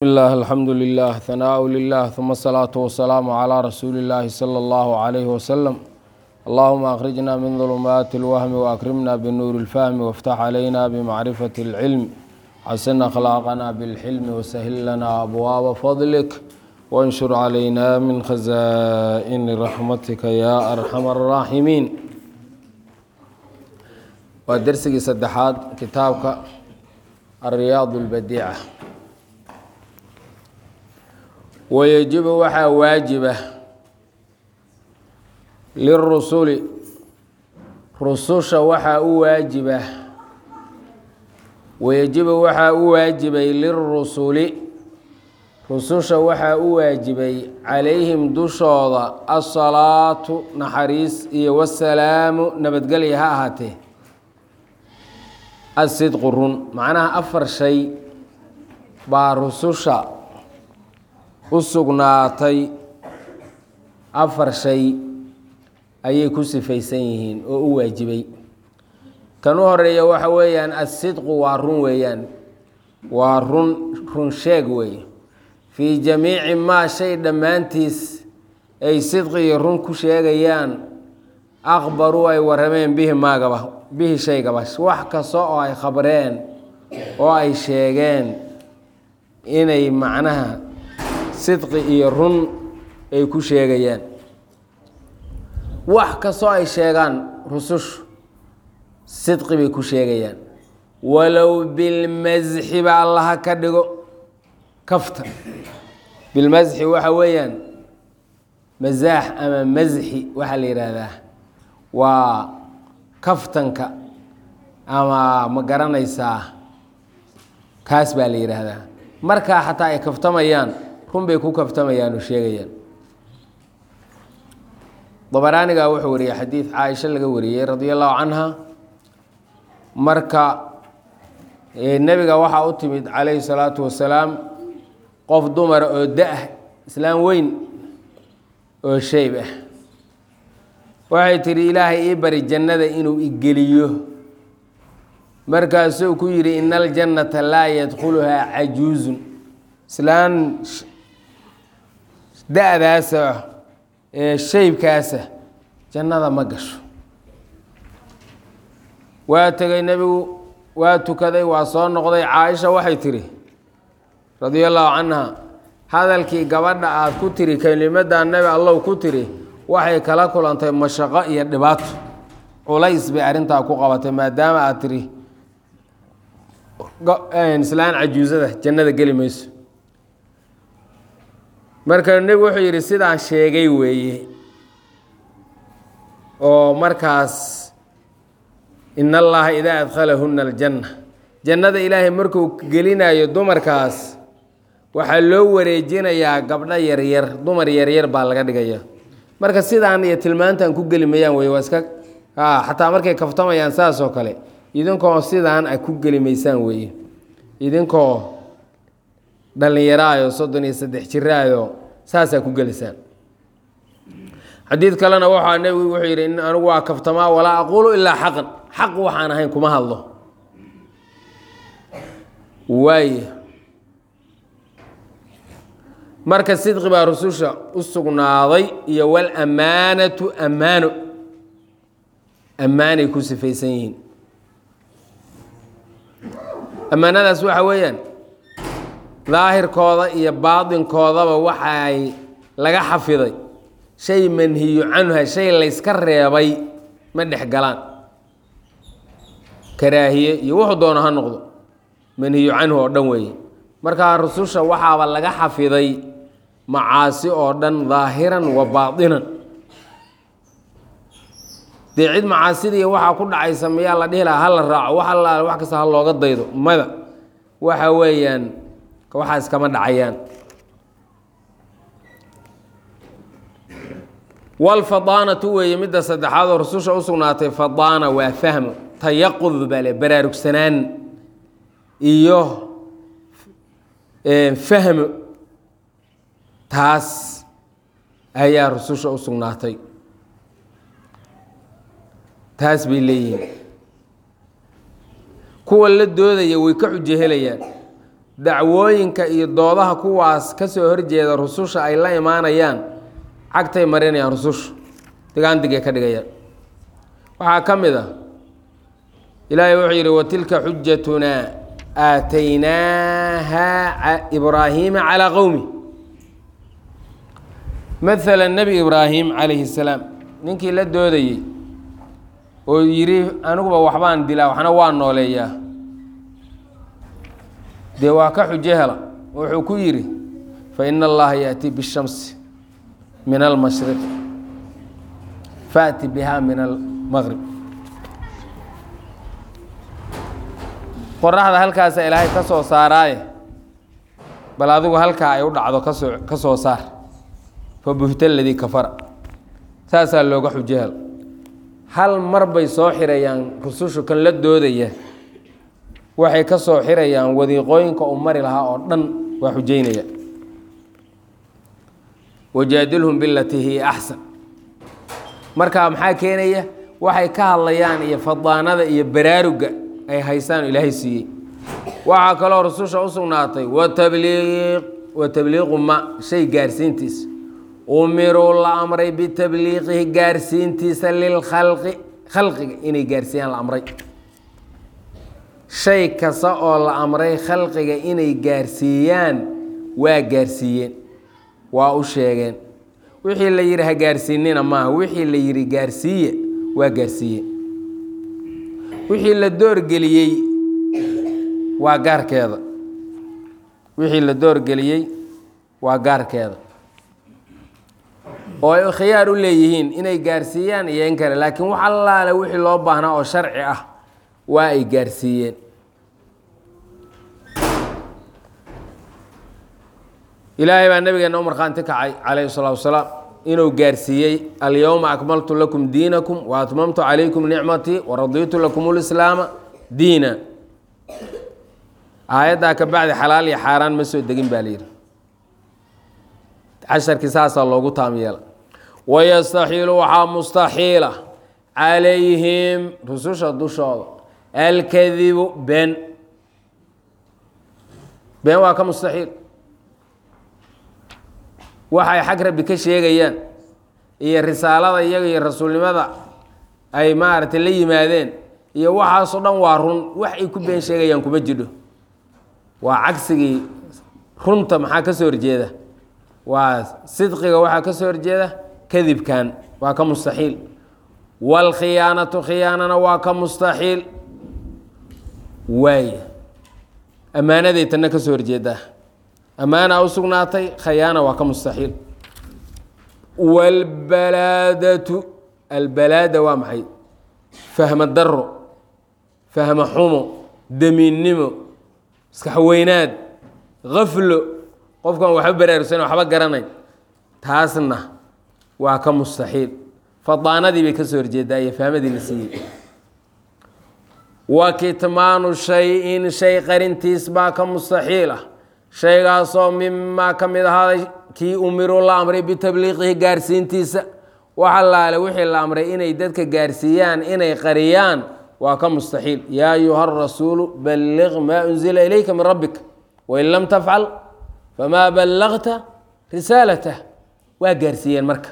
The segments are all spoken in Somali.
الله الحمد لله ثناء لله ثم الصلاة والسلام على رسول الله صلى الله عليه وسلم اللهم أخرجنا من ظلمات الوهم وأكرمنا بنور الفهم وافتح علينا بمعرفة العلم حسن أخلاقنا بالحلم وسهل لنا أبواب فضلك وانشر علينا من خزائن رحمتك يا أرحم الراحمين ودرسي سدحات كتابك الرياض البديعة wayajibu waxaa waajiba lirusuli rususha waxaa u waajiba wayajibu waxaa u waajibay lirusuli rususha waxaa u waajibay calayhim dushooda asalaatu naxariis iyo wasalaamu nabadgelya ha ahaatee asidqu run macnaha afar shay baa rususha u sugnaatay afar shay ayay ku sifaysan yihiin oo u waajibay kan u horeeya waxa weeyaan asidqu waa run weeyaan waa run run sheeg weeye fii jamiici maa shay dhammaantiis ay sidqi iyo run ku sheegayaan aqbaruu ay warameen bihi maagaba bihi shaygaba wax kasta oo ay khabreen oo ay sheegeen inay macnaha sidqi iyo run ay ku sheegayaan wax kastoo ay sheegaan rusushu sidqi bay ku sheegayaan walow bilmasxi ba allaha ka dhigo kafta bilmasxi waxa weeyaan masaax ama masxi waxaa la yidhaahdaa waa kaftanka ama ma garanaysaa kaas baa la yidhaahdaa markaa xataa ay kaftamayaan run bay ku kaftamayaan oo sheegayaan dabaraanigaa wuxuu wariyey xadiid caaisha laga wariyey radia allahu canha marka nebiga waxaa u timid calayhi salaatu wasalaam qof dumara oo da-ah islaam weyn oo sheyb ah waxay tidhi ilaahay ii bari jannada inuu igeliyo markaasuu ku yidhi ina aljannata laa yadkhuluhaa cajuuzun islaan da-daasa ee shaybkaasa jannada ma gasho waa tegay nebigu waa tukaday waa soo noqday caaisha waxay tidhi radia allahu canha hadalkii gabadha aada ku tiri kelimadda nebi allow ku tiri waxay kala kulantay mashaqo iyo dhibaato culays bay arrintaa ku qabatay maadaama aad tiri islaan cajuusada jannada geli mayso marka nebigu wuxuu yidhi sidaan sheegay weeye oo markaas in allaha idaa adkhalahunna aljanna jannada ilaahay markuu gelinayo dumarkaas waxaa loo wareejinayaa gabdho yaryar dumar yaryar baa laga dhigaya marka sidaan iyo tilmaantan ku geli mayaan wey waa iska xataa markay kaftamayaan saas oo kale idinkoo sidaan a ku geli maysaan weeye idinkoo dhallinyaraayo soddon iyo saddex jiraayo saasaa ku gelisaan xadiid kalena waxaa nebigu wuxuu yidhi in anigu waa kaftamaa walaa aquulu ilaa xaqan xaq waxaan ahayn kuma hadlo waaya marka sidqi baa rususha u sugnaaday iyo walammaanatu ammaano ammaanay ku sifaysan yihiin ammaanadaas waxa weeyaan daahirkooda iyo baatinkoodaba waxay laga xafiday shay manhiyu canha shay layska reebay ma dhex galaan karaahiye iyo wuxuu doono ha noqdo manhiyu canhu oo dhan weeye markaa rususha waxaaba laga xafiday macaasi oo dhan daahiran wa baatinan dee cid macaasidiiy waxaa ku dhacaysa miyaa la dhihi lahaa hala raaco wax allaale wax kasta ha looga daydo mada waxa weeyaan waxaas kama dhacayaan walfadaanatu weeye midda saddexaad oo rususha u sugnaatay fadaana waa fahmo tayaqud baa le baraarugsanaan iyo fahmo taas ayaa rususha u sugnaatay taas bay leeyihiin kuwa la doodaya way ka xujo helayaan dacwooyinka iyo doodaha kuwaas ka soo horjeeda rususha ay la imaanayaan cagtay marinayaan rusushu digaandigay ka dhigayaan waxaa ka mid a ilaahay wuxuu yidhi watilka xujatunaa aataynaaha ibraahiima calaa qowmi maala nebi ibraahim calayhi salaam ninkii la doodayey oo yidhi aniguba waxbaan dilaa waxna waa nooleeyaa dee waa ka xujo hela wuxuu ku yidhi fa ina allaha yaأtii bishamsi min almashriq faأti biha min almaqrib qoraxda halkaasa ilaahay ka soo saaraaye bal adigu halkaa ay u dhacdo kasoo ka soo saar fa buhta ladii kafara saasaa looga xujo hel hal mar bay soo xirayaan rusushu kan la doodaya waxay ka soo xirayaan wadiiqooyinka uu mari lahaa oo dhan waa xujeynaya wajaadilhum bilatii hiya axsan markaa maxaa keenaya waxay ka hadlayaan iyo fadaanada iyo baraaruga ay haystaan ilaahay siiyey waxaa kaloo rususha u sugnaatay watabliiq wa tabliiqu ma shay gaarsiintiisa umiruu la amray bitabliiqihi gaarsiintiisa lilkhalqi khalqiga inay gaarsiiyaan la amray shay kasta oo la amray khalqiga inay gaarsiiyaan waa gaarsiiyeen waa u sheegeen wixii la yidhi ha gaarsiinina maaha wixii la yidhi gaarsiiye waa gaarsiiye wixii la doorgeliyey waa gaarkeeda wixii la doorgeliyey waa gaarkeeda oo ay khiyaar u leeyihiin inay gaarsiiyaan iyo in kale laakiin wax allaale wixii loo baahnaa oo sharci ah waa ay gaarsiiyeen ilaahay baa nabigeena u markhaanti kacay calayhi salaatu wasalaam inuu gaarsiiyey alyowma akmaltu lakum diinakum wa atmamtu calaykum nicmatii waradiitu lakum lislaama diina aayaddaa ka bacdi xalaal iyo xaaraan ma soo degin baa layidhi casharkii saasaa loogu taam yeela wayastaxiilu waxaa mustaxiila calayhim rususha dushooda alkadibu been been waa ka mustaxiil waxay xag rabbi ka sheegayaan iyo risaalada iyaga iyo rasuulnimada ay maaragtay la yimaadeen iyo waxaasoo dhan waa run wax ay ku been sheegayaan kuma jidho waa cagsigii runta maxaa ka soo horjeeda waa sidqiga waxaa ka soo horjeeda kadibkan waa ka mustaxiil waalkhiyaanatu khiyaanana waa ka mustaxiil waay ammaanaday tanna ka soo horjeedaa ammaana u sugnaatay khayaana waa ka mustaxiil waalbalaadatu albalaada waa maxay fahma daro fahma xumo damiinnimo maskaxweynaad kaflo qofkan waxba baraarugsan waxba garanayn taasna waa ka mustaxiil fadaanadii bay ka soo horjeedaa iyo fahmadii la siiyey wa kitmaanu shay-in shay qarintiis baa ka mustaxiil ah shaygaasoo mimaa ka mid ahaaday kii umiruu la amray bitabliiqihi gaarsiintiisa wax allaale wixii la amray inay dadka gaarsiiyaan inay qariyaan waa ka mustaxiil yaa ayuha rasuulu balliq maa unzila ilayka min rabbik wain lam tafcal famaa ballaqta risaalatah waa gaarsiiyeen marka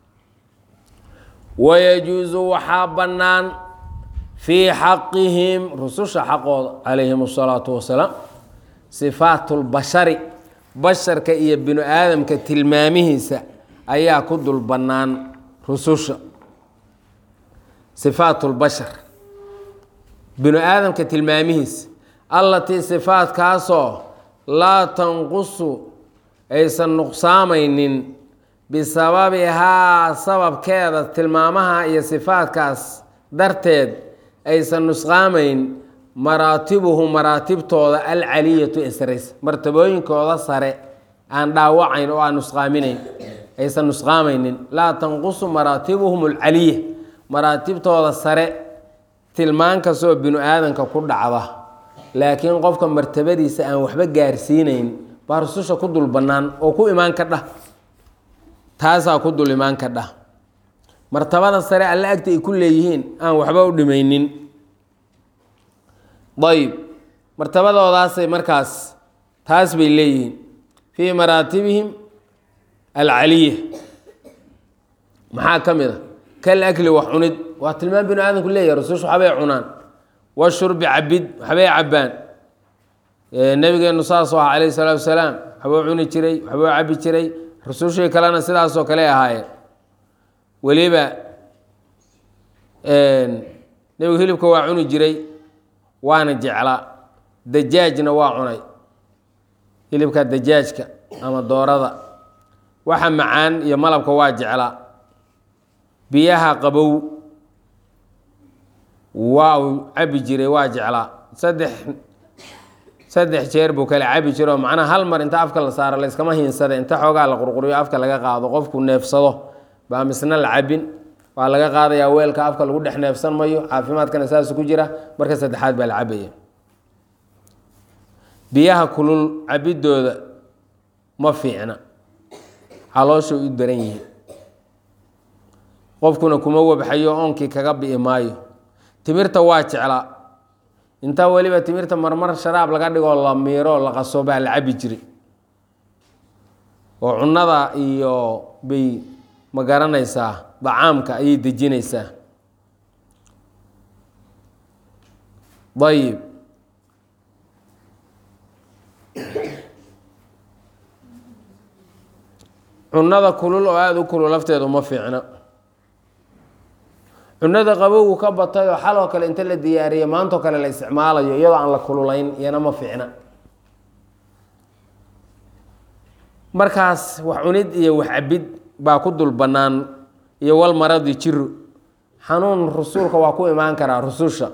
wayajuusu waxaa bannaan fii xaqihim rususha xaqooda calayhim asalaatu wasalaam sifaat lbashari basharka iyo binu aadamka tilmaamihiisa ayaa ku dul bannaan rususha sifaat lbashar binu aadamka tilmaamihiisa allatii sifaatkaasoo laa tanqusu aysan nuqsaamaynin bisababihaa sababkeeda tilmaamaha iyo sifaatkaas darteed aysan nusqaamayn maraatibuhu maraatibtooda alcaliyatu ee saraysa martabooyinkooda sare aan dhaawacayn oo aan nusqaaminayn aysan nusqaamaynin laa tanqusu maraatibuhum alcaliya maraatibtooda sare tilmaan kastoo binu aadanka ku dhacda laakiin qofka martabadiisa aan waxba gaarsiinayn baa rususha ku dul bannaan oo ku imaan ka dhah taasaa ku dul imaan ka dhah martabada sare alle agta ay ku leeyihiin aan waxba u dhimaynin ayb martabadoodaasay markaas taas bay leeyihiin fii maraatibihim alcaliya maxaa ka mid a kal akli wax cunid waa tilmaam binu aadamku leeyahy rusushu waxbay cunaan washurbi cabid waxbay cabbaan nabigeenu saasoo ah calayhi salaatu wasalaam waxbuu cuni jiray waxbuu cabbi jiray rusushii kalena sidaasoo kale ahaayeen weliba nebigu hilibka waa cuni jiray waana jeclaa dajaajna waa cunay hilibka dajaajka ama doorada waxa macaan iyo malabka waa jeclaa biyaha qabow waa uu cabi jiray waa jeclaa saddex saddex jeer buu kale cabi jiro oo macnaha hal mar inta afka la saaro layskama hiinsada inta xoogaa la qurquriyo afka laga qaado qofku neefsado baa misna la cabin waa laga qaadayaa weelka afka lagu dhex neefsan mayo caafimaadkana saas ku jira marka saddexaad baa la cabaya biyaha kulul cabidooda ma fiicna caloosha u daran yihiin qofkuna kuma wabxayo oonkii kaga bi'i maayo timirta waa jeclaa intaa weliba timirta marmar sharaab laga dhigoo la miiro la qaso baa la cabi jiray oo cunnada iyo bay ma garanaysaa dacaamka ayay dejinaysaa ayib cunnada kulul oo aada u kulul lafteedu ma fiicna cunada qabowgu ka batay oo xaloo kale inta la diyaariyo maantoo kale la isticmaalayo iyadoo aan la kululayn iyana ma fiicna markaas wax cunid iyo wax cabid baa ku dul bannaan iyo wal maradi jiro xanuun rasuulka waa ku imaan karaa rususha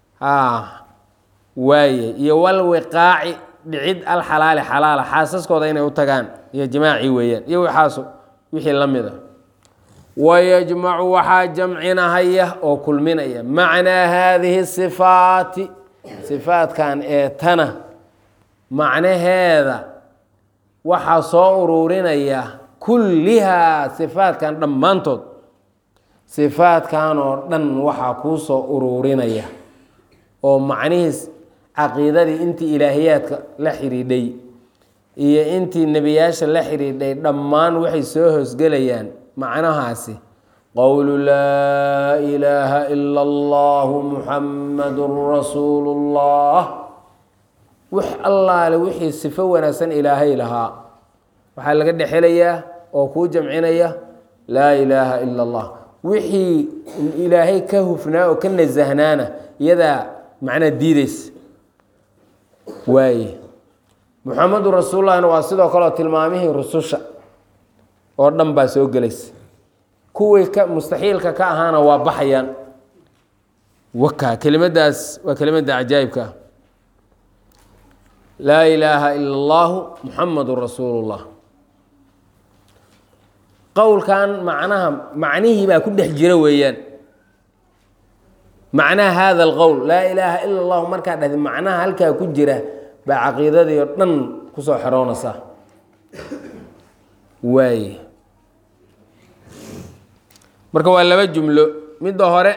waaye iyo wal wiqaaci dhicid alxalaali xalaala xaasaskooda inay u tagaan iyo jimaaci weeyaan iyo waxaas wixii la mid a wayajmacu waxaa jamcinahaya oo kulminaya macnaa haadihi sifaati sifaatkan ee tana macnaheeda waxaa soo ururinaya kullihaa sifaatkan dhammaantood sifaatkan oo dhan waxaa kuu soo ururinaya oo macnihiis caqiidadii intii ilaahiyaadka la xidhiidhay iyo intii nebiyaasha la xidhiidhay dhammaan waxay soo hoosgelayaan macnahaasi qowlu laa ilaaha ila allahu muxammadun rasuulu llah wix allaale wixii sifo wanaagsan ilaahay lahaa waxaa laga dhexelayaa oo kuu jamcinaya laa ilaaha ila allah wixii ilaahay ka hufnaa oo ka nasahnaana iyadaa macnaa diideysa waaye muxamedun rasuulullahina waa sidoo kaleo tilmaamihii rususha oo dhan baa soo gelaysa kuwii ka mustaxiilka ka ahaana waa baxayaan waka kelimadaas waa kelimadda cajaa'ibka ah laa ilaaha ila allahu muxamadun rasuulu llah qowlkan macnaha macnihii baa ku dhex jira weeyaan macnaha hada alqowl laa ilaaha ila allahu markaa dhahdi macnaha halkaa ku jira baa caqiidadii oo dhan kusoo xeroonaysa waaye marka waa laba jumlo midda hore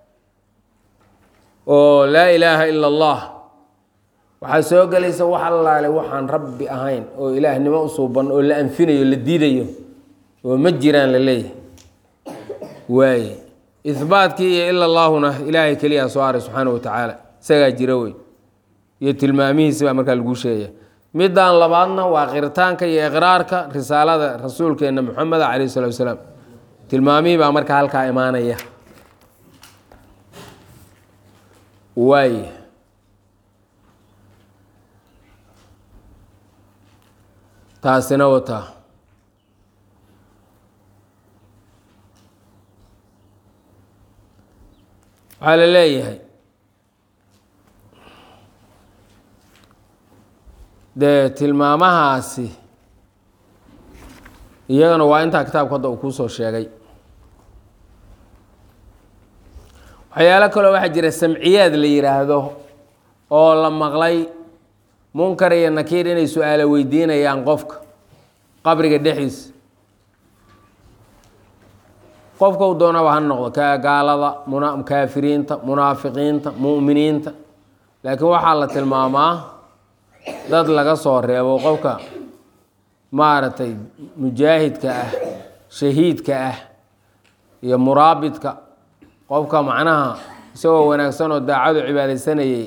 oo laa ilaaha ila allah waxaa soo gelaysa wax allaale waxaan rabbi ahayn oo ilaahnimo u suuban oo la anfinayo la diidayo oo ma jiraan la leeyahay waaye ihbaatkii iyo ila allaahuna ilaahay keliyaa soo haray subxaana wa tacaala isagaa jira wey iyo tilmaamihiisi baa markaa laguu sheegaya middan labaadna waa qiritaanka iyo iqraarka risaalada rasuulkeenna moxameda calayh salatu wasalaam tilmaamihii baa markaa halkaa imaanaya waay taasina wataa waxaa la leeyahay dee tilmaamahaasi iyagana waa intaa kitaabka hadda uu kuusoo sheegay waxyaalo kaloo waxaa jira samciyaad la yidhaahdo oo la maqlay munkar iyo nakiir inay su-aalo weydiinayaan qofka qabriga dhexdiisa qofka u doonaba ha noqdo ka gaalada muna kaafiriinta munaafiqiinta mu'miniinta laakiin waxaa la tilmaamaa dad laga soo reebo qofka maaragtay mujaahidka ah shahiidka ah iyo muraabidka qofka macnaha isagoo wanaagsan oo daacadu cibaadaysanayay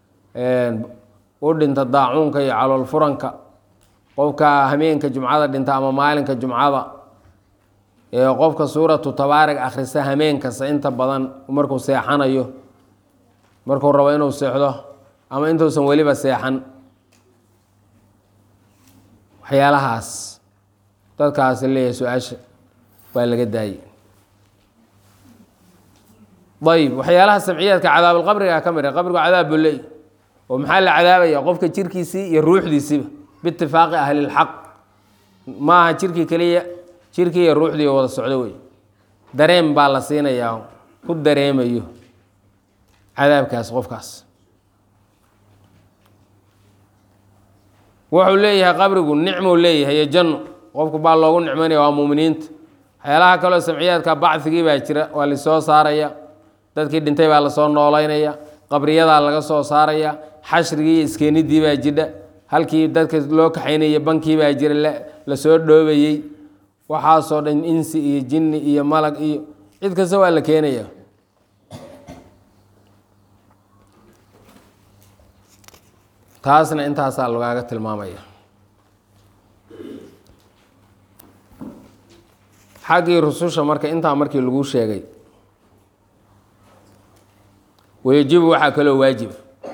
u dhinta daacuunka iyo calool furanka qofka hameenka jumcada dhinta ama maalinka jumcada ee qofka suuratu tabaarig akhrisa hameenkasta inta badan markuu seexanayo markuu rabo inuu seexdo ama intuusan weliba seexan waxyaalahaas dadkaasi leeyahay su-aasha waa laga daayey ayb waxyaalaha samciyaadka cadaabulqabriga ka mid a qabrigu cadaab buu leey oo maxaa la cadaabaya qofka jirkiisii iyo ruuxdiisiiba biitifaaqi ahlilxaq maaha jirkii keliya jirkii iyo ruuxdii wada socdo wey dareem baa la siinayaa ku dareemayo cadaabkaas qofkaas wuxuu leeyahay qabrigu nicmuu leeyahay iyo janno qofku baa loogu nicmanaya waa muuminiinta waxyaalaha kaloo samciyaadka bacdigii baa jira waa lasoo saaraya dadkii dhintay baa lasoo noolaynaya qabriyadaa laga soo saaraya xashrigii iyo iskeenidii baa jidha halkii dadka loo kaxaynaya bankii baa jira lasoo dhoobayey waxaasoo dhan insi iyo jinni iyo malag iyo cid kasta waa la keenaya taasna intaasaa lagaaga tilmaamaya xaggii rususha marka intaa markii lagu sheegay wayajibu waxaa kaloo waajiba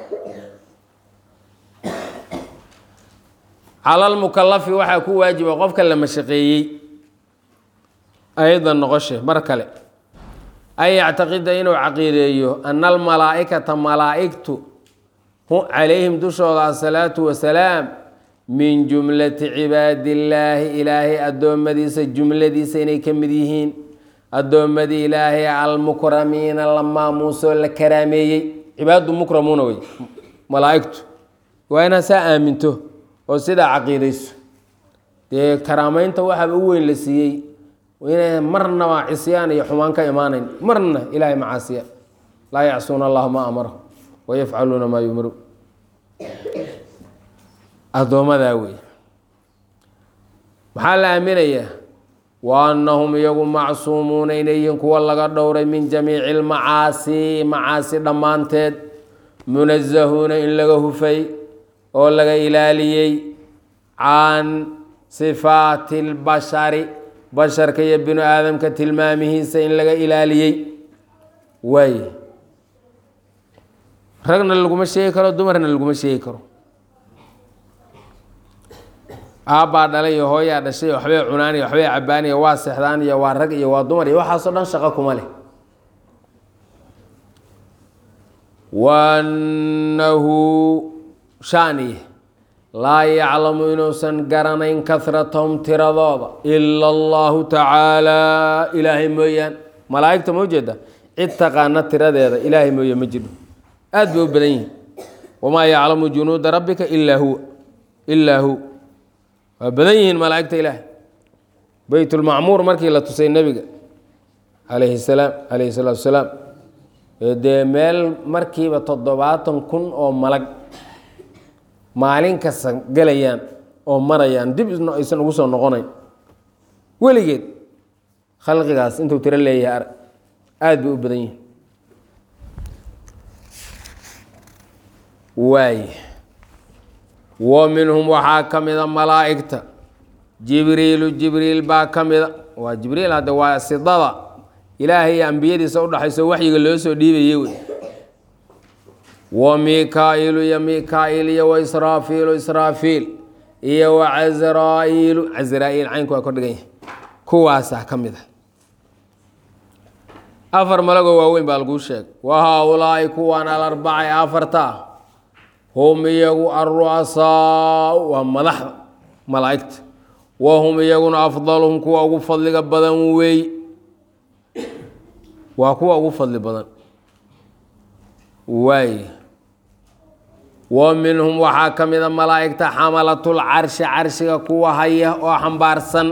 calalmukalafi waxaa ku waajiba qofka la mashaqeeyey aydan noqoshe mar kale an yactaqida inuu caqiideeyo ana almalaa'ikata malaa'igtu calayhim dushooda asalaatu wasalaam min jumlati cibaadillaahi ilaahay addoommadiisa jumladiisa inay ka mid yihiin addoommadii ilaahay almukramiina la maamuusoo la karaameeyey cibaaddu mukramuuna wey malaa'igtu waa inaad saa aaminto oo sidaa caqiidayso dee karaameynta waxaaba u weyn la siiyey inay marnaba cisyaan iyo xumaan ka imaanayn marna ilaahay macaasiya laa yacsuuna allaha ma amarahu wayafcaluuna maa yumaru addoomadaa wey maxaa la aaminayaa wa annahum iyagu macsuumuuna inay yihiin kuwa laga dhowray min jamiici lmacaasi macaasi dhammaanteed munazahuuna in laga hufay oo laga ilaaliyey can sifaati lbashari basharka iyo binu aadamka tilmaamihiisa in laga ilaaliyey waay ragna laguma sheegi karo dumarna laguma sheegi karo aabbaa dhalay iyo hooyaa dhashay iyo waxbay cunaan iyo waxbay cabaan iyo waa seexdaan iyo waa rag iyo waa dumar iyo waxaasoo dhan shaqo kuma leh waannahu shaaniye laa yaclamu inuusan garanayn kahratahum tiradooda ila allahu tacaala ilaahay mooyaan malaa'igta ma ujeeda cid taqaana tiradeeda ilaahay mooye ma jiro aad bay u badan yihin wamaa yaclamu junuuda rabbika ilaa huwa ilaa hu waa badan yihiin malaa'igta ilaahay beytulmacmuur markii la tusay nebiga calayhi salaam calayhi salaatu wasalaam dee meel markiiba toddobaatan kun oo malag maalin kasta gelayaan oo marayaan dib aysan ugu soo noqonayn weligeed khalqigaas intuu tiro leeyahay arag aada bay u badan yihin waay wa minhum waxaa ka mida malaa'igta jibriilu jibriil baa ka mida waa jibriil hadde waa sidada ilaahay iyo ambiyadiisa udhaxayso waxyiga loo soo dhiibayey wey wa mikaa'ilu iyo mikaa'iil iyo wa israafiilu israafiil iyo wa casraa'iilu casraa'iil caynku waa kordhigan yahay kuwaasaa ka mid a afar malagoo waaweyn baa laguu sheegay wa haa-ulaa'i kuwaan alarbaca ee afarta ah hum iyagu alru'asaau waa madaxda malaa'igta wa hum iyaguna afdaluhum kuwa ugu fadliga badan weey waa kuwa ugu fadli badan waay wa minhum waxaa ka mida malaa'igta xamalatul carshi carshiga kuwa haya oo xambaarsan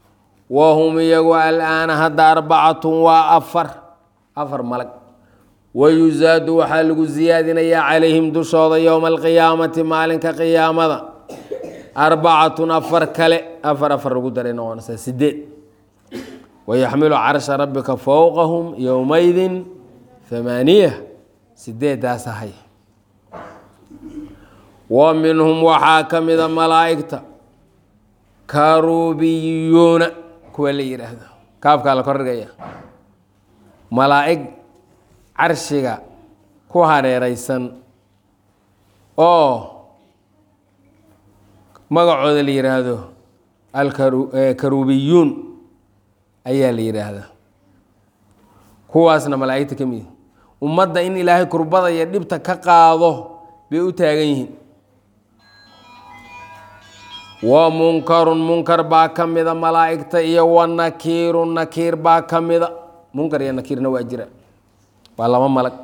wa hum iyagu alaana hadda arbacatun waa afar afar malag wayusaadu waxaa lagu siyaadinayaa calayhim dushooda yowma alqiyaamati maalinka qiyaamada arbacatun afar kale afar afar lagu daray noqonaysaa sideed wayaxmilu carsha rabbika fowqahum yowmaydin hamaaniya sideedaas ahay wa minhum waxaa ka mida malaa'igta karubiyuuna kuwa la yidhaahdo kaafkaa la kordhigaya malaa'ig carshiga ku hareeraysan oo magacooda la yidhaahdo alkarubiyuun ayaa la yidhaahdaa kuwaasna malaa'igta ka mid ummadda in ilaahay kurbada iyo dhibta ka qaado bay u taagan yihiin wa munkarun munkar baa ka mida malaa'igta iyo wa nakiirun nakiir baa ka mida munkar iyo nakiirna waa jira waa laba malag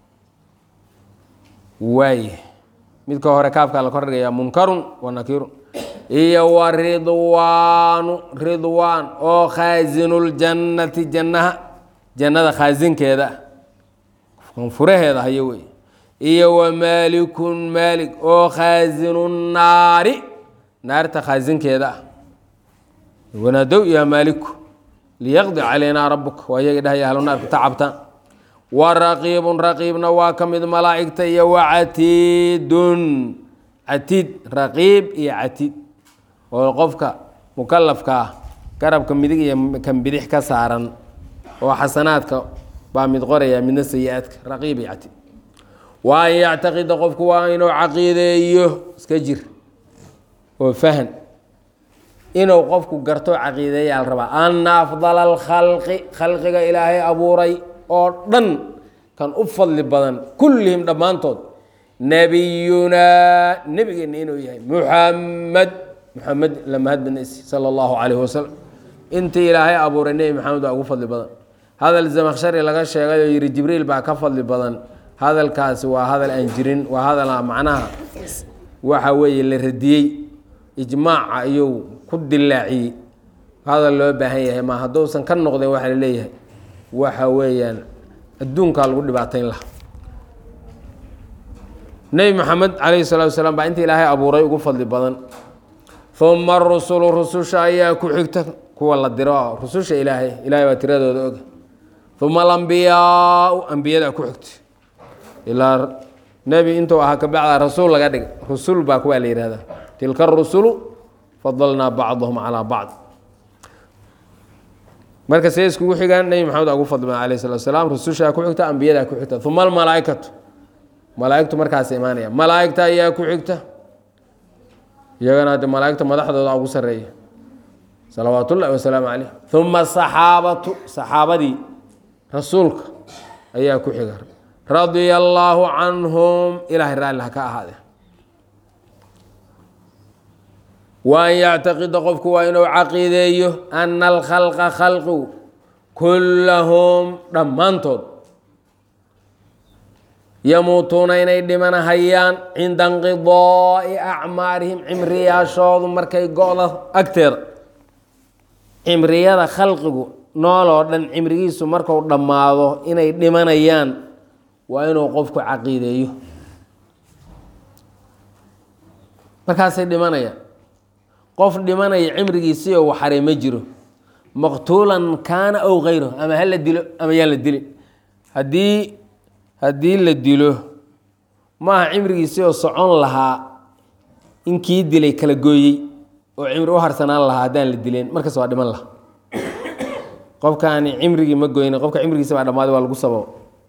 waaye midka hore kaafkaa la kordhigayaa munkarun wa nakiirun iyo wa ridwaanu ridwaan oo khaazinuljannati jannaha jannada khaasinkeeda furaheeda hayo wey iyo wa maalikun maalik oo khaasinu naari naarta khaasinkeeda ah wanaadow yaa maaliku liyaqdi calaynaa rabuka waa iyaga dhahaya ahlu naarka tacabtaan wa raqiibun raqiibna waa ka mid malaa'igta iyo wa catiidun catiid raqiib iyo catiid oo qofka mukalafka ah garabka midig iyo kan bidix ka saaran oo xasanaadka baa mid qoraya midna sayi-aadka raqiib iyo catiid wa an yactaqida qofku waa inuu caqiideeyo iska jir oo fahan inuu qofku garto caqiideeyaa la rabaa ana afdala alkhalqi khalqiga ilaahay abuuray oo dhan kan u fadli badan kullihim dhammaantood nebiyunaa nebigeenna inuu yahay muxamed muxamed lamahadbanaysi sala allahu calayhi wasalam intii ilaahay abuuray nebi maxamed waa ugu fadli badan hadal zamakshari laga sheegay oo yihi jibriil baa ka fadli badan hadalkaasi waa hadal aan jirin waa hadal macnaha waxa weeye la radiyey ijmaaca ayuu ku dilaaciyey hadal loo baahan yahay ma hadduusan ka noqdeen waxaa la leeyahay waxa weeyaan adduunkaa lagu dhibaatayn laha nebi maxamed calayhi salaatu wasalaam baa inta ilaahay abuuray ugu fadli badan uma rusulu rususha ayaa ku xigta kuwa la diro rususha ilaahay ilahay baa tiradooda og uma alambiyaau ambiyada ku xigta ilaa nebi intuu ahaa kabacda rasuul laga dhig rusul baa kuwaa la yihahda tilka rusulu fadalnaa bacdahum calaa bacd marka see iskugu xigaan nebi maxamed ugu fadli badan alayh salatu salaam rusushaa ku xigta ambiyadaa ku xigta uma almalaaikatu malaaigtu markaas imaanaya malaaigta ayaa ku xigta iyagana de malaaigta madaxdooda ugu sareeya salawaat ullahi wasalaamu caleyh uma saxaabatu saxaabadii rasuulka ayaa ku xiga radia allaahu canhum ilahay raalli ha ka ahaade wa an yactaqida qofku waa inuu caqiideeyo ana alkhalqa khalqigu kullahum dhammaantood yamuutuuna inay dhimanahayaan cinda inqidaai acmaarihim cimriyaashoodu markay go-da agteeda cimriyada khalqigu nooloo dhan cimrigiisu marku dhammaado inay dhimanayaan waa inuu qofku caqiideeyo markaasay dhimanayaan qof dhimanaya cimrigiisii oo waxaray ma jiro maqtuulan kaana ow kayro ama hala dilo ama yaan la dilin haddii haddii la dilo maaha cimrigiisii oo socon lahaa in kii dilay kala gooyey oo cimri u harsanaan lahaa haddaan la dileen markaas waa dhiman laha qofkaani cimrigii ma goyna qofka cimrigiisa baa dhammaaday waa lagu sababo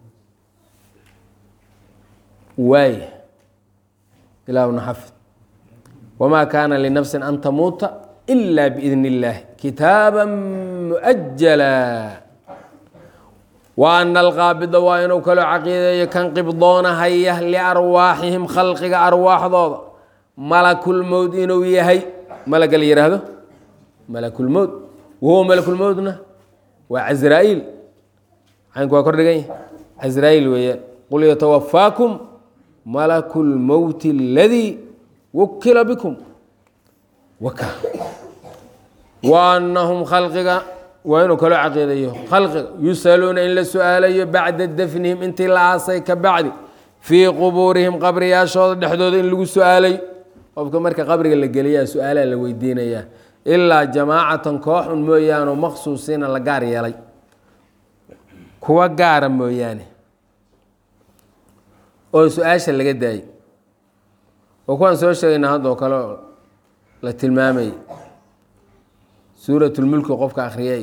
waay ilaahuna xafid wamaa kaana linafsin an tamuuta ila biidn illaahi kitaaba muajala wa ana alqaabida waa inuu kaloo caqiideeyo kan qibdoonahaya liarwaaxihim khalqiga arwaaxdooda malakulmowd inuu yahay malaga la yihaahdo malakulmowd wahuwa malakulmowdna waa casraa-iil caynku waa kor dhigan yahy casraa-iil weeyaan qul yatawafaakum malaku lmowti aladii wukila bikum waka wa anahum khalqiga waa inuu kaloo caqiidayo khalqiga yusaluuna in la su-aalayo bacda dafnihim intii la aasay ka bacdi fii qubuurihim qabriyaashooda dhexdooda in lagu su-aalayo qofka marka qabriga la geliyaa su-aalaha la weydiinayaa ilaa jamaacatan kooxun mooyaane maqsuusiina la gaar yeelay kuwa gaara mooyaane oo su-aasha laga daayay oo kuwaan soo sheegayna haddoo kale la tilmaamayay suuratulmulki qofka akhriyay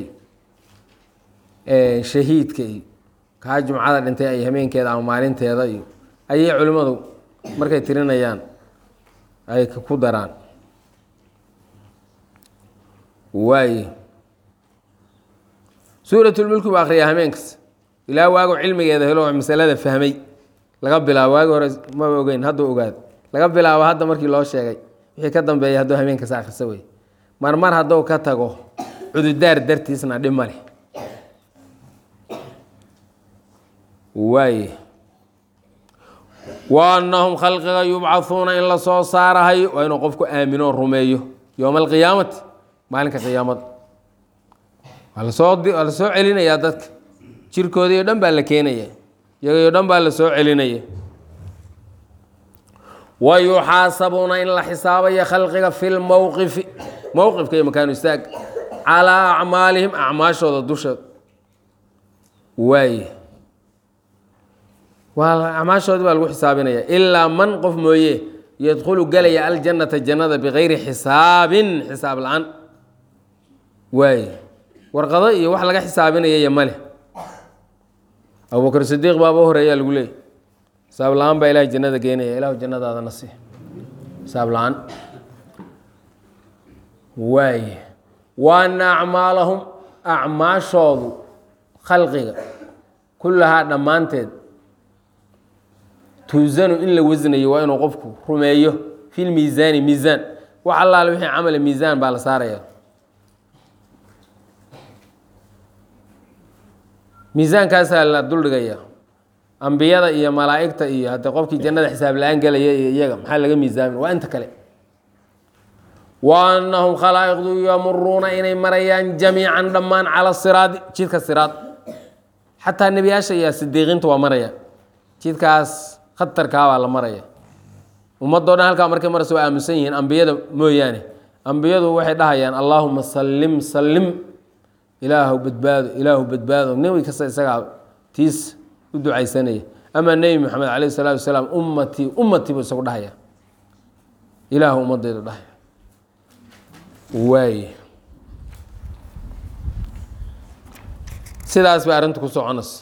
shahiidka iyo kaa jumcada dhintay ay hameenkeeda ama maalinteeda iyo ayay culimmadu markay tirinayaan ay ku daraan waaye suuratulmulki buu akhriyaa hameenkas ilaa waagu cilmigeeda helo masalada fahmay laga bilaabo waagi hore maba ogeyn hadduu ogaado laga bilaabo hadda markii loo sheegay wixii ka dambeeya hadduu hameenkas akhrisa wey marmar hadduu ka tago cududaar dartiisna dhib ma leh waaye wa annahum khalqiga yubcahuuna in la soo saarahayo waa inuu qofku aamino rumeeyo yowma alqiyaamati maalinka qiyaamada waa lasoo waa la soo celinayaa dadka jirkoodii o dhan baa la keenaya iyagii o dhan baa la soo celinaya wa yuxaasabuuna in la xisaabayo khalqiga fi lmowqifi mowqifka iyo makaanu istaag calaa acmaalihim acmaashooda dusheed waaye waa acmaashoodii baa lagu xisaabinaya ilaa man qof mooye yadkhulu gelaya aljannata jannada bikayri xisaabin xisaab la-aan waaye warqado iyo wax laga xisaabinayaya male abubakr sidiiq baaba horeeyaa lagu leeyay xisaab la-aan baa ilahay jannada geenaya ilahu jannadaadana si xisaab la-aan waaye wa ana acmaalahum acmaashoodu khalqiga kullahaa dhammaanteed tuusanu in la wasnayo waa inuu qofku rumeeyo fi lmiisaani miisaan wax allaale wixii camala miisaan baa la saaraya miisaankaasaa la duldhigaya ambiyada iyo malaa'igta iyo haddii qofkii jannada xisaab la-aan gelaya iyo iyaga maxaa laga miisaamin waa inta kale wa annahum khalaa'iqdu yamuruuna inay marayaan jamiican dhammaan cala siraadi jidka siraad xataa nebiyaasha iyo sidiiqiinta waa maraya jidkaas khatarkaa baa la maraya ummadoo dhan halkaa markay maraysa waa aaminsan yihiin ambiyada mooyaane ambiyadu waxay dhahayaan allaahuma sallim sallim ilaahu badbaado ilaahu badbaado nebi kasta isagaa tiis u ducaysanaya amaa nebi maxamed caleyh salaatu wasalaam ummatii ummatii buu isagu dhahaya ilaahu ummadayda dhahaya waaye sidaas bay arrinta ku soconaysa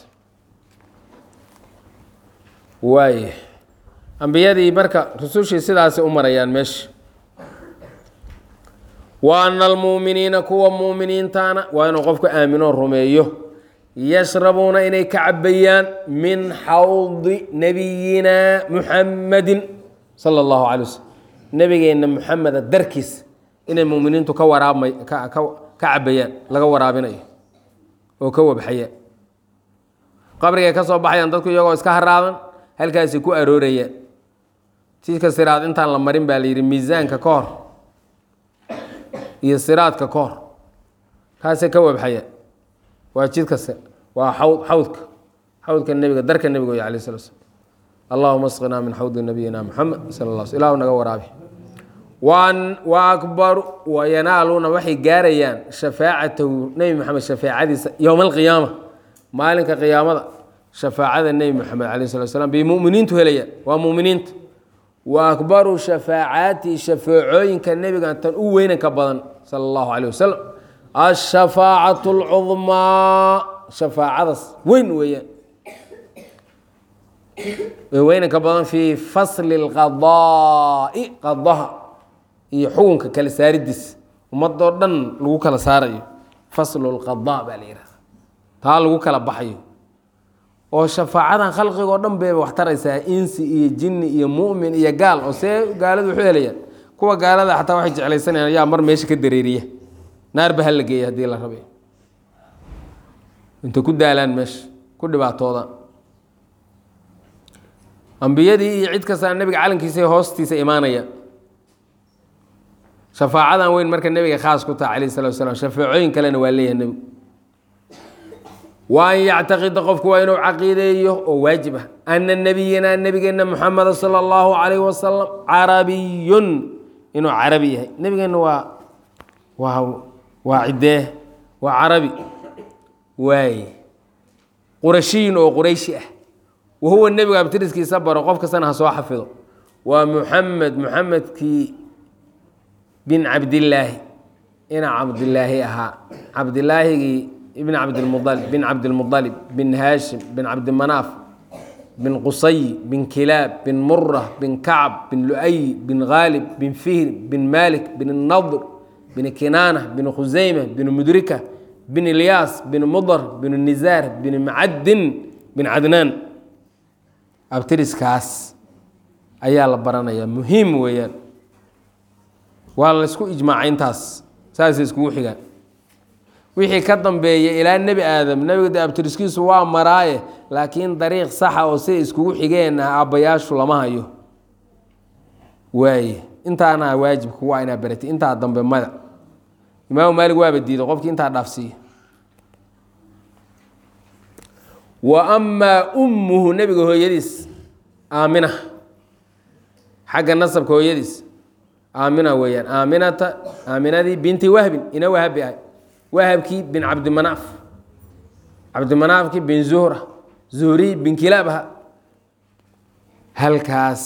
waaye ambiyadii marka rusushii sidaasay u marayaan meesha wa ana almuuminiina kuwa muuminiintaana waa inuu qofku aaminoo rumeeyo yashrabuuna inay ka cabayaan min xawdi nabiyina muxamadin sala allahu calay waslm nebigeenna muxameda darkiis inay muminiintu ka waraabmay ka ka cabayaan laga waraabinayo oo ka wabxayaan qabrigay ka soo baxayaan dadku iyagoo iska haraadan halkaasi ku aroorayaan jidka siraad intaan la marin baa la yidhi miisaanka ka hor iyo siraadka ka hor kaasay ka wabxayaan waa jidka waa xawd xawdka xawdka nebiga darka nebiga wey alayh sala slam allahuma asqinaa min xawdi nabiyina muxamed sala la sl ilahu naga waraabi wa akbaru wayanaaluuna waxay gaarayaan shafaacatahu nebi maxamed shafaacadiisa yowma alqiyaama maalinka qiyaamada shafaacada nebi maxamed alayh slat slam bay muminiintu helayaan waa muminiinta wa akbaru shafaacaati shafaacooyinka nebiga tan u weynanka badan sala allahu caleyh wasalam ashafaacatu alcudmaa shafaacadaas weyn weeyaan weynanka badan fii fasli lqadaai qadaha iyo xukunka kala saaridiis ummadoo dhan lagu kala saarayo faslu lqadaa baa la yihahda taa lagu kala baxayo oo shafaacadan khalqigoo dhan bayba wax taraysaa insi iyo jinni iyo mu'min iyo gaal oo see gaaladu wuxuu helayaan kuwa gaalada xataa waxay jeclaysanayaan yaa mar meesha ka dareeriya naarba ha la geeya haddii la rabay intay ku daalaan meesha ku dhibaatoodaan ambiyadii iyo cid kastaa nebiga calankiisa hoostiisa imaanaya shafaacadan weyn marka nebiga khaas ku taha calayh salatu wasalaam shafaacooyin kalena waa leeyahay nebigu wa an yactaqida qofku waa inuu caqiideeyo oo waajib ah ana nebiyana nebigeena muxameda sala allahu calayhi wasalam carabiyun inuu carabi yahay nebigeena waa waa waa ciddee waa carabi waaye qurashiyin oo qurayshi ah wahuwa nebigu abtiriskiisa baro qof kastana ha soo xafido waa muxamed muxamedkii bin cabdillaahi ina cabdilaahi ahaa cabdilaahigii ibn cabdilmualib bin cabdilmualib bin haashim bin cabdimanaaf bin qusay bin kilaab bin mura bin kacb bin lu'ay bin khaalib bin fihr bin malik bin nadr bin kinaana bin khusayma bin mudrika bin ilyaas bin mudar bin nizaar bin macadin bin cadnaan abtiriskaas ayaa la baranayaa muhiim weeyaan waa la ysku ijmaacay intaas saasay iskugu xigaan wixii ka dambeeya ilaa nebi aadam nebiga de abtiriskiisu waa maraaye laakiin dariiq saxa oo siday iskugu xigeen ah aabbayaashu lama hayo waaye intaana waajibka waa inaa baratay intaa dambe mada imaamu maalig waaba diiday qofkii intaa dhaafsiiya wa amaa ummuhu nebiga hooyadiis aamina xagga nasabka hooyadiis aamina weeyaan aaminata aaminadii binti wahbin ina wahabi ahay wahabkii bin cabdimanaaf cabdimanaafkii bin zuhra zuhri bin kilaab aha halkaas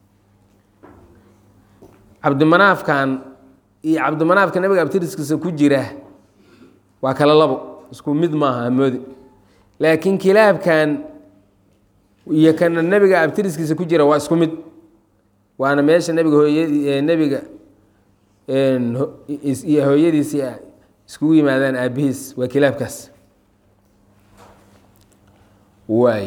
cabdimanaafkan iyo cabdimanaafka nabiga abtiriskiisa ku jira waa kala labo isku mid maaha hamoodi laakiin kilaabkan iyo kana nebiga abtiriskiisa ku jira waa isku mid waana meesha nebiga hooyadii nebiga iyo hooyadiisii iskugu yimaadaan aabihiis waa kilaabkaas waay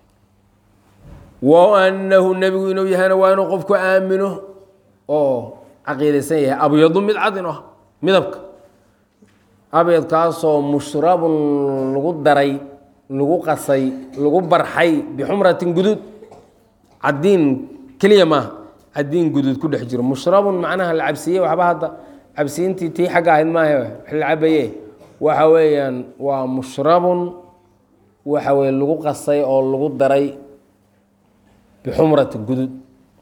wa annahu nebigu inuu yahayna waa inuu qofku aamino oo caqiidaysan yahay abyadu mid cadin ah midabka abyadkaasoo mushrabun lagu daray lagu qasay lagu barxay bixumratin guduud cadiin keliya maaha cadiin guduud ku dhex jiro mushrabun macnaha la cabsiiyey waxba hadda cabsiintii tii xagga ahayd maaha wax la cabaye waxa weeyaan waa mushrabun waxa weye lagu qasay oo lagu daray bixumrati guduud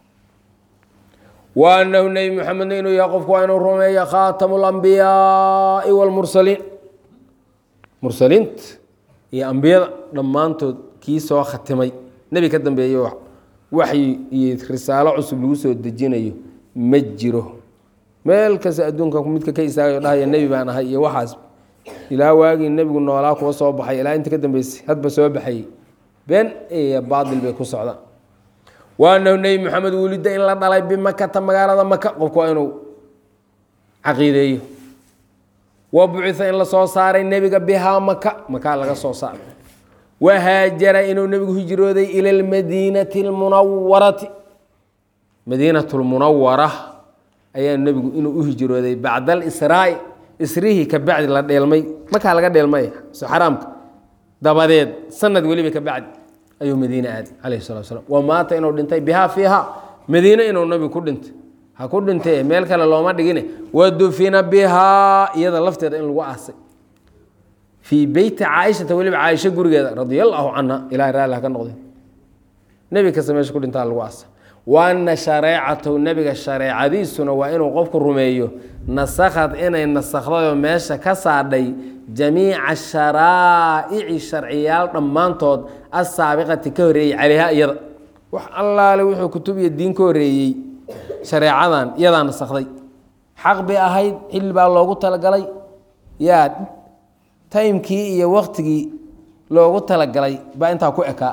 wa anahu nebi muxamedna inuu yahay qofku waa inuu rumeeya khaatamu lambiyaai wاlmursaliin mursaliinta iyo ambiyada dhammaantood kii soo khatimay nebi ka dambeeye waxyi iyo risaalo cusub lagu soo dejinayo ma jiro meel kasta adduunka midka ka istaagayo dhahaya nebi baan ahay iyo waxaas ilaa waagii nebigu noolaa kuwa soo baxay ilaa inta ka dambeysay hadba soo baxayey been iyo baatil bay ku socdaan wa anahu nebi maxamed wulida in la dhalay bimakata magaalada maka qofku waa inuu caqiideeyo wa bucitha in lasoo saaray nebiga bihaa maka makaa laga soo saaray wahaajara inuu nebigu hijrooday ila lmadiinati lmunawarati madiinat lmunawara ayaa nebigu inuu u hijrooday bacda alisraai isrihii ka bacdi la dheelmay makaa laga dheelmay xaraamka dabadeed sanad weliba ka bacdi ayuu madiine aaday calayhi salatu slam wa maata inuu dhintay bihaa fiiha madiine inuu nabigu ku dhintay ha ku dhintay meel kale looma dhigine wadufina bihaa iyada lafteeda in lagu aasay fii beyti caaishata weliba caaisho gurigeeda radia allaahu canha ilahay raalli ha ka noqday nebi kasta meesha ku dhintaa lagu aasay wa ana shareecatahu nebiga shareecadiisuna waa inuu qofku rumeeyo nasakhad inay nasakhdayo meesha ka saadhay jamiica sharaa'ici sharciyaal dhammaantood assaabiqati ka horreeyey calayha iyada wax allaale wuxuu kutub iyo diin ka horreeyey shareecadan iyadaa nasakhday xaq bay ahayd xilli baa loogu talagalay yaa taymkii iyo waktigii loogu talagalay baa intaa ku ekaa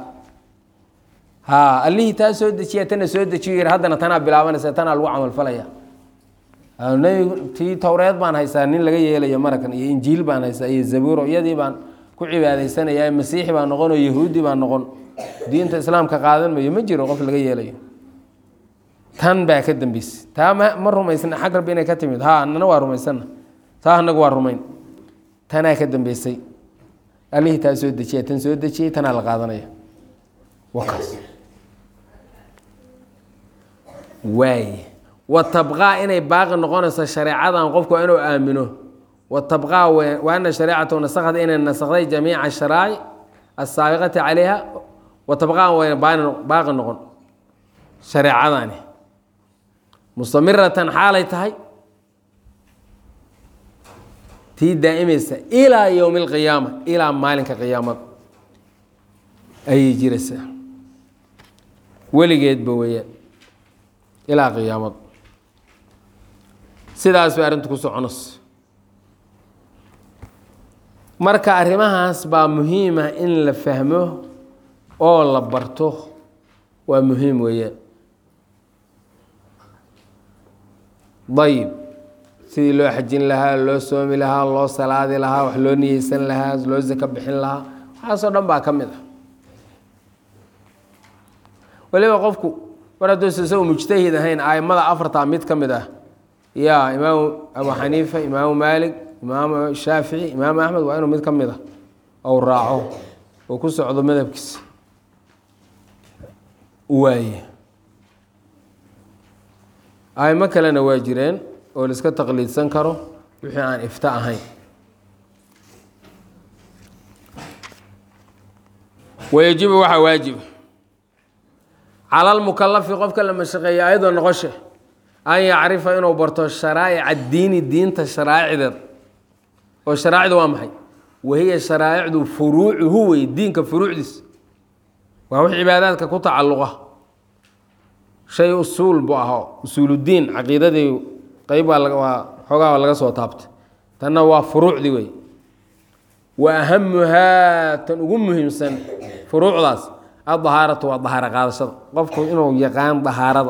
ha allihii taa soo dejiya tana soo dejiyo yir haddana tanaa bilaabanaysa tanaa lagu camalfalaya nebigu tii towreed baan haystaa nin laga yeelayo marakan iyo injiil baan haystaa iyo zabuuro iyadii baan ku cibaadaysanaya masiixi baan noqon oo yahuudi baan noqon diinta islaamka qaadan mayo ma jiro qof laga yeelayo tan baa ka dambeysay taa ma ma rumaysna xag rabbi inay ka timid ha anana waa rumaysana taa anagu waa rumayn tanaa ka dambeysay allihii taa soo dejiya tan soo dejiyey tanaa la qaadanaya wakaas waay wa tabqaa inay baaqi noqonayso shareecadan qofku waa inuu aamino wa tabqaa wa ana shareecatahu nasakhda inay nasakday jamiica sharaa'ic asaabiqati calayha wa tabqaan wayna baaqi noqon shareecadani mustamiratan xaalay tahay tii daa'imaysa ilaa yowmi alqiyaama ilaa maalinka qiyaamada ayay jiraysaa weligeedba weeyaan ilaa qiyaamada sidaas bay arrintu ku soconayso marka arrimahaas baa muhiima in la fahmo oo la barto waa muhiim weeyaan dayib sidii loo xajin lahaa loo soomi lahaa loo salaadi lahaa wax loo niyeysan lahaa loo sako bixin lahaa waxaasoo dhan baa ka mid ah waliba qofku mar hadduusa isagu mujtahid ahayn aimada afartaa mid ka mid ah yaa imaamu abu xaniifa imaamu maalik imaamu shaafici imaamu axmed waa inuu mid ka mid ah ou raaco oo ku socdo madhabkiisa waaye aimo kalena waa jireen oo la iska taqliidsan karo wixii aan ifta ahayn wayajibu waxaa waajiba cala almukalafi qofka la mashaqeeya ayadoo noqoshe an yacrifa inuu barto sharaa'ica diini diinta sharaa'icdeed oo sharaacdu waa maxay wahiya sharaa'icdu furuucuhu wey diinka furuucdiis waa wix cibaadaadka ku tacalluqa shay usuul bu aho usuuludiin caqiidadii qeyb baa waa xoogaa laga soo taabtay tanna waa furuucdii wey wa ahamuhaa tan ugu muhiimsan furuucdaas adahaaratu waa dahaaro qaadashada qofku inuu yaqaan dahaarada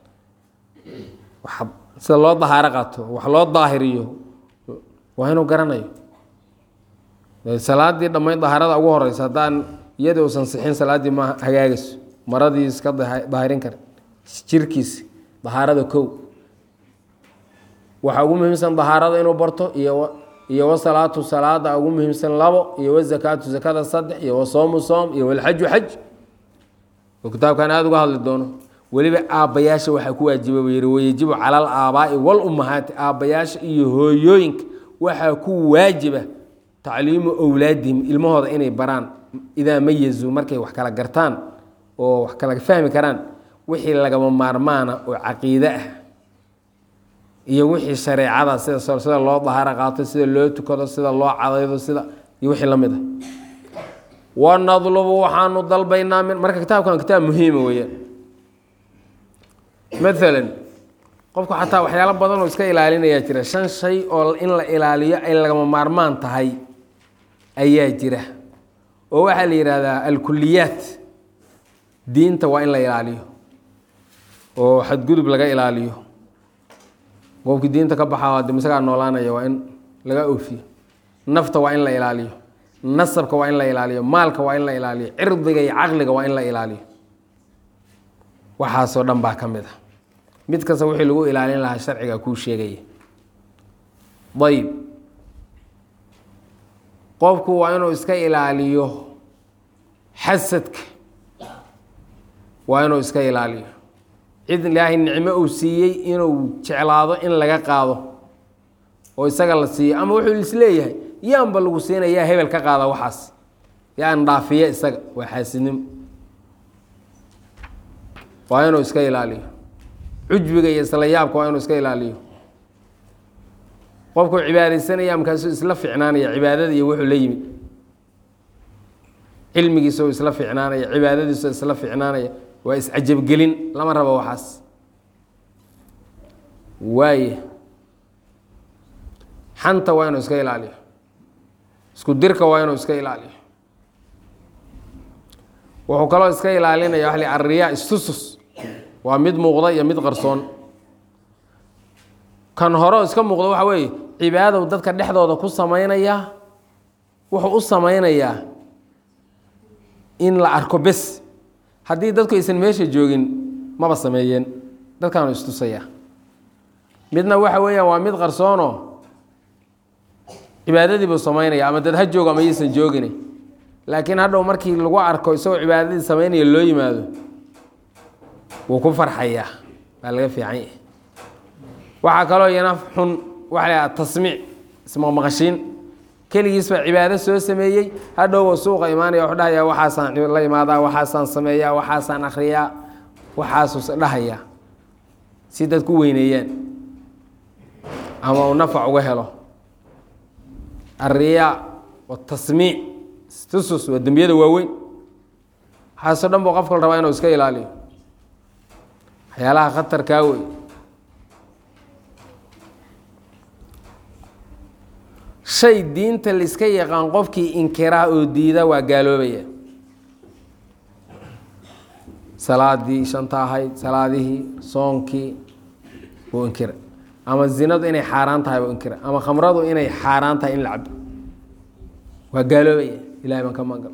sida loo dahaaro qaato wax loo daahiriyo waa inuu garanayo salaadii dhammayn dahaarada ugu horeysa haddaan iyadii uusan sixin salaaddii ma hagaagayso maradii iska daahirin kara jirkiisi dahaarada kow waxaa ugu muhiimsan dahaarada inuu barto iyo iyo wasalaatu salaada ugu muhiimsan labo iyo wazakaatu zakada saddex iyo wasoomu soom iyo walxaju xaj oo kitaabkan aada uga hadli doono weliba aabbayaasha waxaa ku waajiba buu yihi wayajibu cala al aabaa'i walummahaati aabbayaasha iyo hooyooyinka waxaa ku waajiba tacliimu owlaadihim ilmahooda inay baraan idaa mayazuu markay wax kala gartaan oo wax kala fahmi karaan wixii lagama maarmaana oo caqiide ah iyo wixii shareecada sida sida loo dahaaro qaato sida loo tukado sida loo cadaydo sida iyo wixii la mid ah wanadlubu waxaanu dalbaynaa min marka kitaabkan kitaab muhiima weeyaan maalan qofku xataa waxyaalo badan oo iska ilaalinayaa jira shan shay oo in la ilaaliyo ay lagama maarmaan tahay ayaa jira oo waxaa la yidhaahdaa alkuliyaat diinta waa in la ilaaliyo oo xadgudub laga ilaaliyo qofkii diinta ka baxaa de isagaa noolaanaya waa in laga oofiyo nafta waa in la ilaaliyo nasabka waa in la ilaaliyo maalka waa in la ilaaliyo cirdiga iyo caqliga waa in la ilaaliyo waxaasoo dhan baa ka mid a mid kasta wixii lagu ilaalin lahaa sharciga kuu sheegaya ayib qofku waa inuu iska ilaaliyo xasadka waa inuu iska ilaaliyo cid ilaahay nicmo uu siiyey inuu jeclaado in laga qaado oo isaga la siiyo ama wuxuu isleeyahay yaanba lagu siinayaa hebel ka qaada waxaas yaan dhaafiya isaga waa xaasidnimo waa inuu iska ilaaliyo cujbiga iyo isla yaabka waa inuu iska ilaaliyo qofkuu cibaadaysanaya markaasuu isla ficnaanaya cibaadada iyo wuxuu la yimid cilmigiisau isla ficnaanaya cibaadadiisu isla ficnaanaya waa iscajabgelin lama rabo waxaas waaye xanta waa inuu iska ilaaliyo isku dirka waa inuu iska ilaaliyo wuxuu kaloo iska ilaalinaya waa arriyaa istusus waa mid muuqda iyo mid qarsoon kan hore iska muuqda waxa weeye cibaadow dadka dhexdooda ku samaynayaa wuxuu u samaynayaa in la arko bes haddii dadku aysan meesha joogin maba sameeyeen dadkaanu istusaya midna waxa weeyaan waa mid qarsoono cibaadadii buu samaynaya ama dad ha joogo ama yaysan joogin laakiin hadhow markii lagu arko isagoo cibaadadii samaynaya loo yimaado wuu ku farxayaa waa laga fiican yahay waxaa kaloo iyana xun waxa la tasmiic ismaqmaqashiin keligiisba cibaado soo sameeyey hadhowba suuqa imaanaya wuxuu dhahayaa waxaasaan la imaadaa waxaasaan sameeyaa waxaasaan akhriyaa waxaasuus dhahayaa si dad ku weyneeyaan ama uu nafac uga helo alriyaa watasmiic tusus waa dembiyada waaweyn waxaasoo dhan buu qofka la rabaa inuu iska ilaaliyo waxyaalaha khatarkaa wey shay diinta laiska yaqaan qofkii inkiraa oo diida waa gaaloobaya salaadii shanta ahayd salaadihii soonkii buu inkira ama zinadu inay xaaraan tahay buu inkira ama khamradu inay xaaraan tahay in la cabo waa gaaloobaya ilahay baan ka magal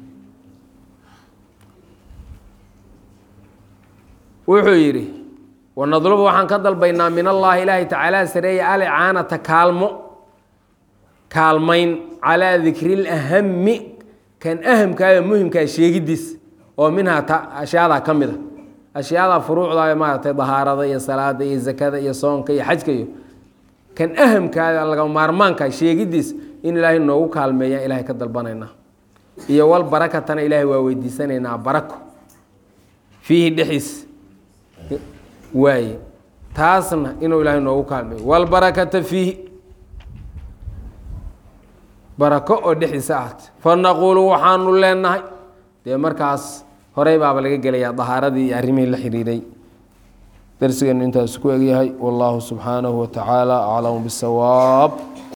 wuxuu yidhi wanadlubu waxaan ka dalbaynaa min allaahi ilaahi tacaala sareeya alicaanata kaalmo kaalmayn calaa dikri lahami kan ahamkaayo muhimkaa sheegidiis oo minhaa ta ashyaadaa ka mid a ashyaada furuucda maaragtay dahaarada iyo salaada iyo zakada iyo soonka iyo xajka iyo kan ahamkaada laga maarmaanka sheegidiis in ilaahay noogu kaalmeeyaan ilahay ka dalbanaynaa iyo wal barakatana ilaahay waa weydiisanaynaa barako fiihi dhexdiis waaye taasna inuu ilaahay noogu kaalmeeyo walbarakata fiihi barako oo dhexdiisa ahaat fa naquulu waxaanu leenahay dee markaas horey baaba laga gelayaa dahaaradii iyo arrimihii la xiriiray darsigeenu intaas ku egyahay wallaahu subxaanahu wa tacaala aclamu bisawaab